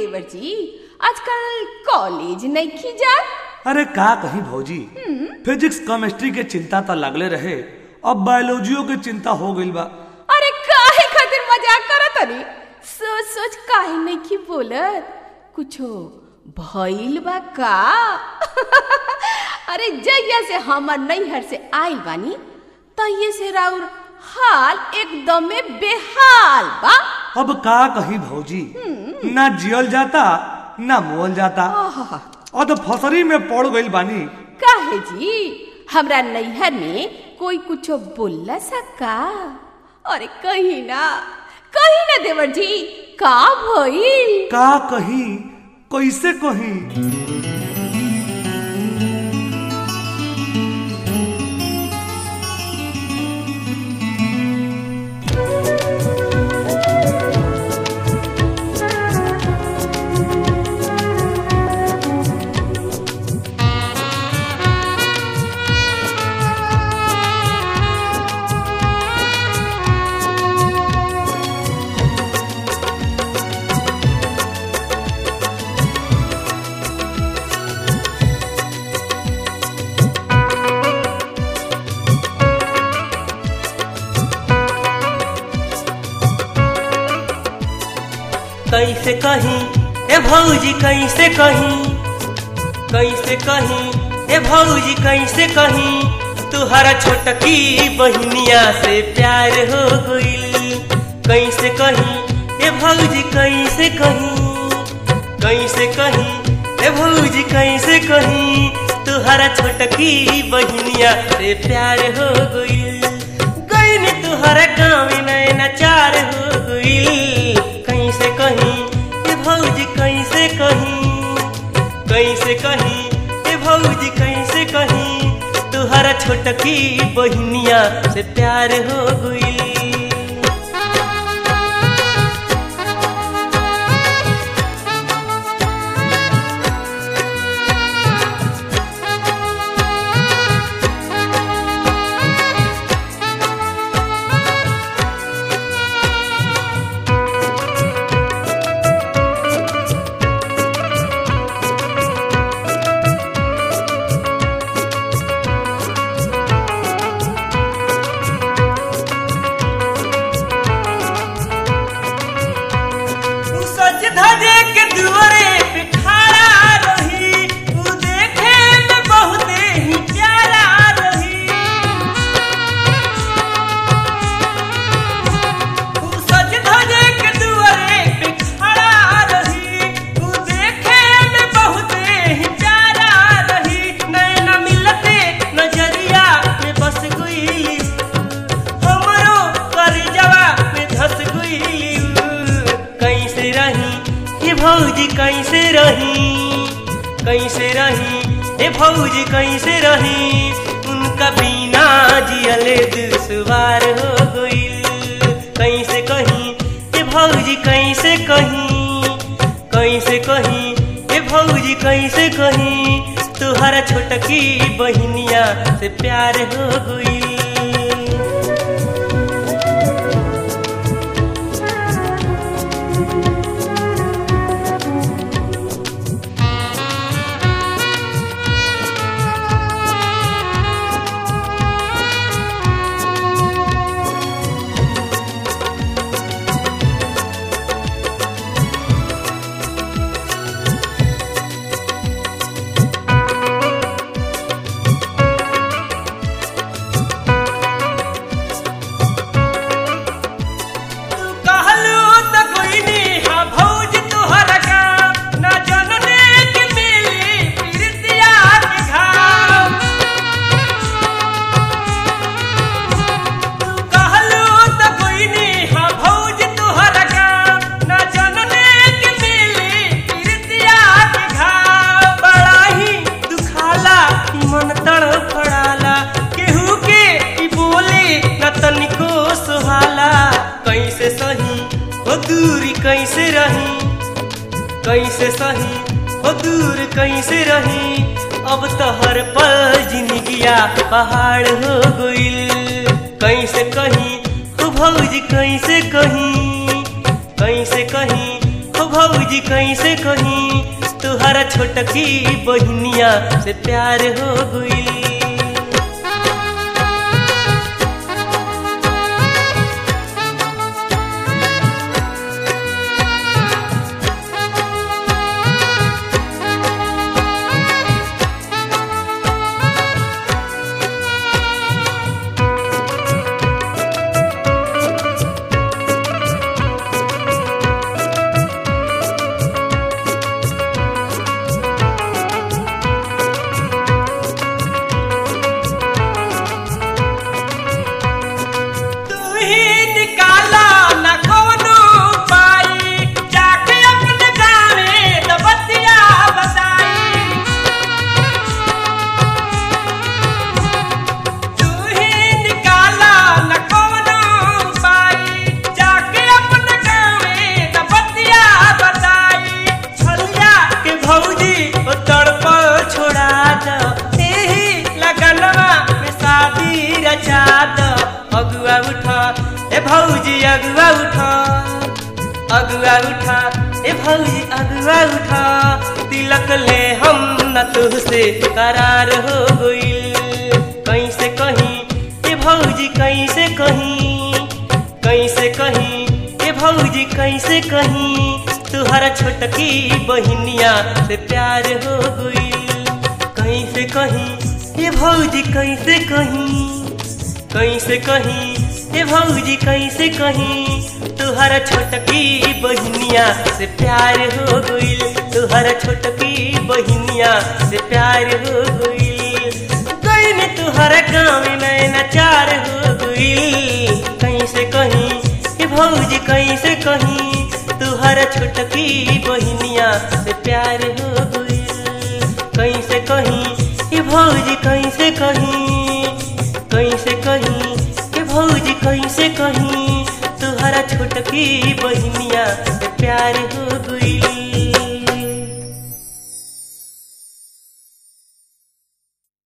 देवर जी आजकल कॉलेज नहीं की जा अरे का कहीं भौजी फिजिक्स केमिस्ट्री के चिंता तो लगले रहे अब बायोलॉजियो के चिंता हो गइल बा अरे काहे खातिर मजाक करत अरे सोच सोच काहे नहीं की बोलत कुछो भइल बा का अरे जैया से हमर नैहर से आइल बानी तैये से राउर हाल एकदमे बेहाल बा अब का कहीं भौजी ना जियल जाता ना मोल जाता आहा, और तो फसरी में पड़ गइल बानी काहे जी हमरा नैहर में कोई कुछो बोलला सका अरे कही ना कही ना देवर जी का भइल का कहीं कैसे कहीं कैसे कहीं ए भौजी कैसे कहीं कैसे कहीं ए भौजी कैसे कहीं तुहरा छोटकी बहनिया से प्यार हो गइल कैसे कहीं ए भौजी कैसे कहीं कैसे कहीं ए भौजी कैसे कहीं तुहरा छोटकी बहनिया से प्यार हो गइल गईन तुहरा गाँव नैना चार हो गइल कैसे कहीं ए भौजी कैसे कहीं कैसे कहीं ए भौजी कैसे कहीं तुहरा छोटकी बहनिया से प्यार हो गइल उ सज धजे के दुआरे पे खड़ा रही उ देखे में बहुते ही प्यारा रही उ सज धजे के दुआरे पे खड़ा रही उ देखे में बहुते ही प्यारा रही नैना मिलते नजरिया में बस गई हमरो करजवा में धस गइली कैसे रही हे भौजी कैसे रही कैसे रही हे भौजी कैसे रही उनका बिना जियले दुश्वार हो गइल कैसे कहीं हे भौजी कैसे कहीं कैसे कहीं हे भौजी कैसे कहीं तुहरा छोटकी बहनिया से प्यार हो गइल तू कहलू त कोई नी हा भौज तुहरा का ना जनने के मिली प्रीतिया के घाव तू कहलू त कोई नी हा भौज तुहरा का ना जनने के मिली प्रीतिया के घाव बड़ा ही दुखाला ई मन तड़फड़ाला केहू के ई बोले न तनिको सुहाला कैसे सही हो दूरी कैसे रही कैसे सही हो दूर कैसे रही अब तो हर पल जिंदगिया पहाड़ हो गइल कैसे कहीं हो भौजी कैसे कहीं कैसे कहीं हो हो भौजी कैसे कहीं तुहरा छोटकी बहनिया से प्यार हो गई तू ही निकाला न कौनो पाई जाके अपने गाँव में तो बतिया बताई तू ही निकाला न कौनो पाई जाके अपने गाँव में तो बतिया बताई छलिया के भौजी ओ तड़पल छोड़ा दो एही लगनवा में शादी रचा दो अगुआ उठा ए भौजी अगुआ उठा अगुआ उठा ए भौजी अगुआ उठा तिलक ले हम न तुझसे करार हो गइल कैसे कहीं ए भौजी कैसे कहीं कैसे कहीं ए भौजी कैसे कहीं तुहरा छोटकी बहनिया से प्यार हो गई कैसे कहीं ए भौजी कैसे कहीं कैसे कहीं ए भौजी कैसे कहीं तुहरा छोटकी बहनिया से प्यार हो गइल तुहरा छोटकी बहनिया से प्यार हो गइल गईन तुहरा गाँव में नचार हो गइल कैसे कहीं ए भौजी कैसे कहीं तुहरा छोटकी बहनिया से प्यार हो गइल कैसे कहीं ए भौजी कैसे कहीं कैसे कहीं ए भौजी कैसे कहीं तुहरा छोटकी बहनिया से प्यार हो गइल